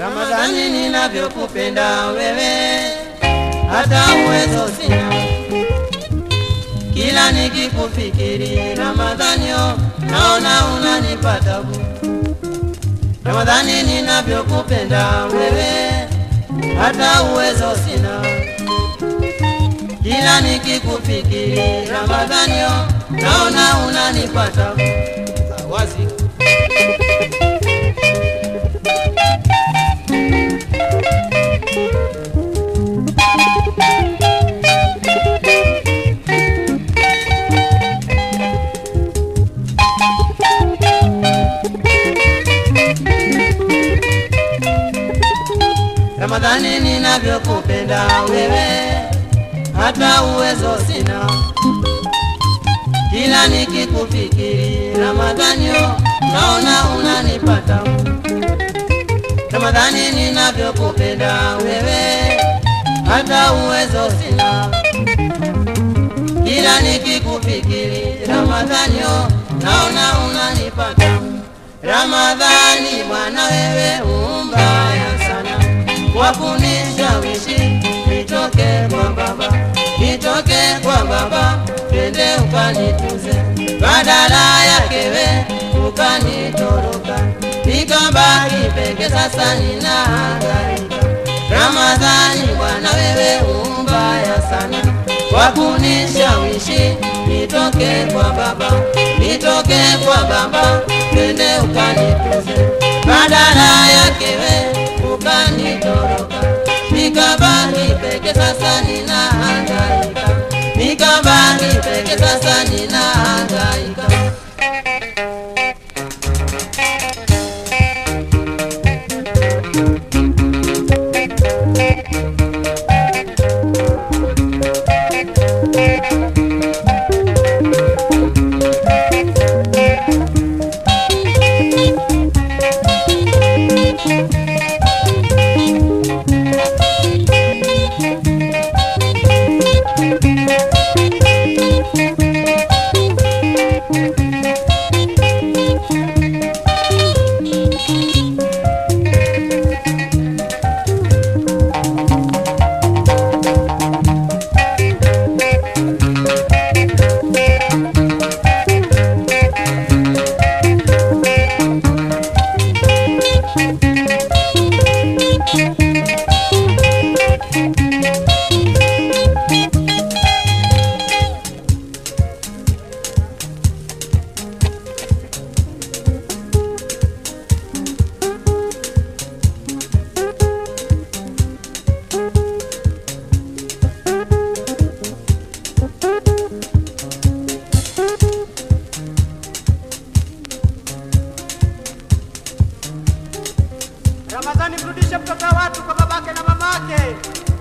Ramadhani ninavyokupenda wewe, hata uwezo sina. Kila nikikufikiri Ramadhani, oh, naona unanipa tabu. Ramadhani ninavyokupenda wewe, hata uwezo sina. Kila nikikufikiri Ramadhani, oh, naona unanipa tabu. Wazi. Ramadhani ninavyokupenda wewe, hata uwezo sina. Kila nikikufikiri Ramadhani, oh, naona unanipata. Ramadhani ninavyokupenda wewe, hata uwezo sina. Kila nikikufikiri Ramadhani, oh, naona unanipata. Ramadhani bwana wewe umbaya sana kwa kunishawishi nitoke kwa baba, nitoke kwa baba, twende ukanituze, badala yake we ukanitoroka, nikabaki peke, sasa ninahangaika. Ramadhani bwana wewe umbaya sana kwa kunishawishi nitoke kwa baba, nitoke kwa baba, twende ukanituze, badala yake we ukanitoroka, nikabaki peke, sasa ninahangaika, nikabaki peke, sasa ninahangaika. Ramadhani, mrudishe mtoto wa watu kwa babake na mamake.